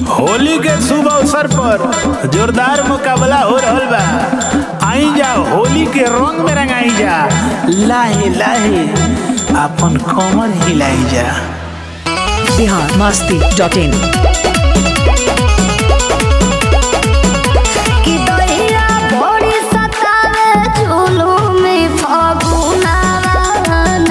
होली के शुभ अवसर पर जोरदार मुकाबला हो रहल बा आई जा होली के रंग में रंगाई जा लाहे लाहे अपन कमर हिलाई जा बिहार मस्ती डॉट इन कि दहिया भोरी सतावे जुलुम फगुनावन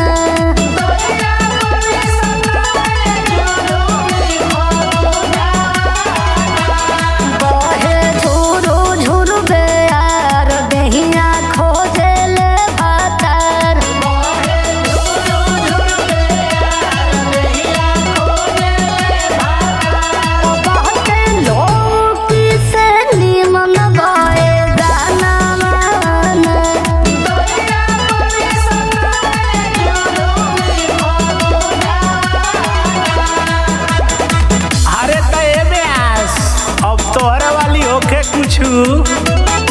बहे झुरु झुरु बेयार दहिया खोजेले भातार बहुते लोग से निमन गए गानावन अरे त एमे आस अब तोहरे वाली होके कुछ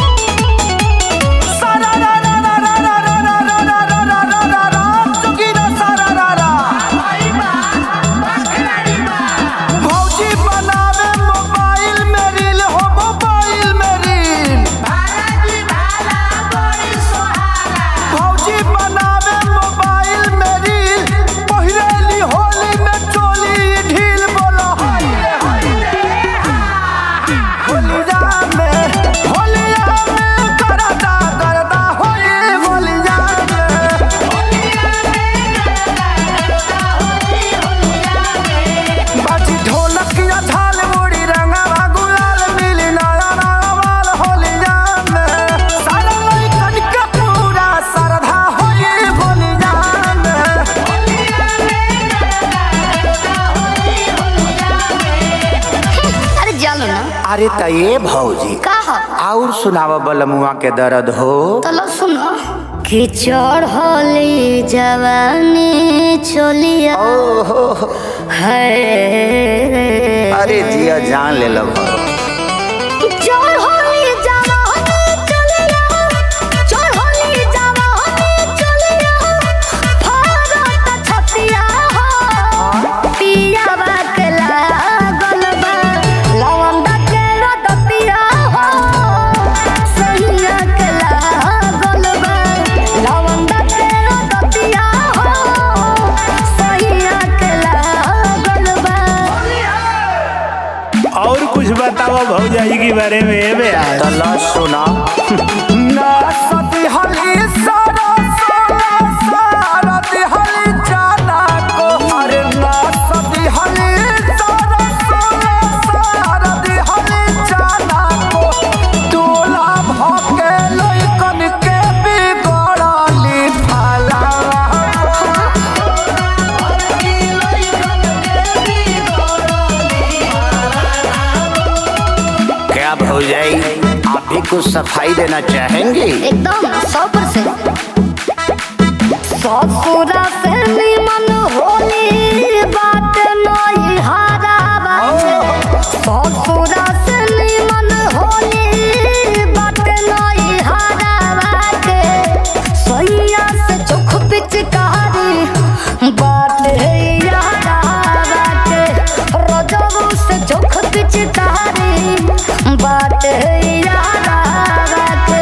भौजी बनावे मोबाइल में रील हो मोबाइल में रील भौजी बनावे मोबाइल में रील पहिरेली होली में चोली ढील बोलो होलिया में होलिया में करदा करदा होली होलिया में बाजी ढोलक या झाल मुड़ी रंगवा गुलाल मिली नया नवाल होलिया में सारा लइकन के पूरा श्रद्धा होली होलिया में अरे जानो ना अरे त ये भौजी का हो और सुनाव बलमुआ के दर्द हो तलो सुनो कि चढ़ली जवानी चलिया ओहो है अरे जिया जान ले लो चढ़ली जवानी चलिया चढ़ली जवानी चलिया भारत छतिया हो पिया बाकला गलबा लवंदा के रदतिया हो सैया के गलबा लवंदा के रदतिया हो सैया के गलबा और कुछ बताओ भौजाई के बारे में एमे आस तला सुना ना सती हली सारा सारा सारा दिहली जाना को अरे ना सती हली सारा सारा सारा दिहली जाना को तोला भके लइकन के बिगड़ली फला क्या भौजाई आप भी कुछ सफाई देना चाहेंगे एकदम सौ परसेंट ससुरा से निमन होली बात नई हारा बाटे ससुरा से निमन होली बात नई हारा बाटे सैया से चोख पिचकारी बात है यारा बाटे रजबू से चोख पिचकारी बात है यारा बाटे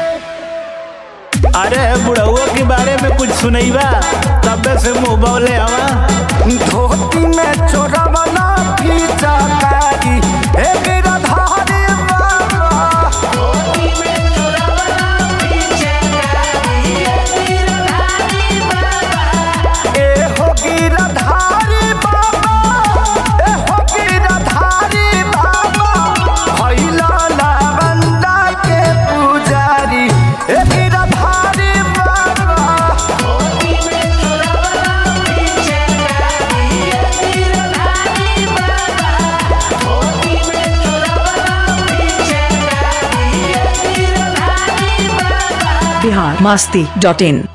अरे बुढ़उआ के बारे में कुछ सुनैबा तबे से मुंह बौले हवा धोती में चोरवना फीचा कारी हे गिरधारी बाबा ए हो गिरधारी बाबा ए हो गिरधारी बाबा भैला लावंदा के पुजारी ए गिरधारी बाबा बिहार मस्ती डॉट इन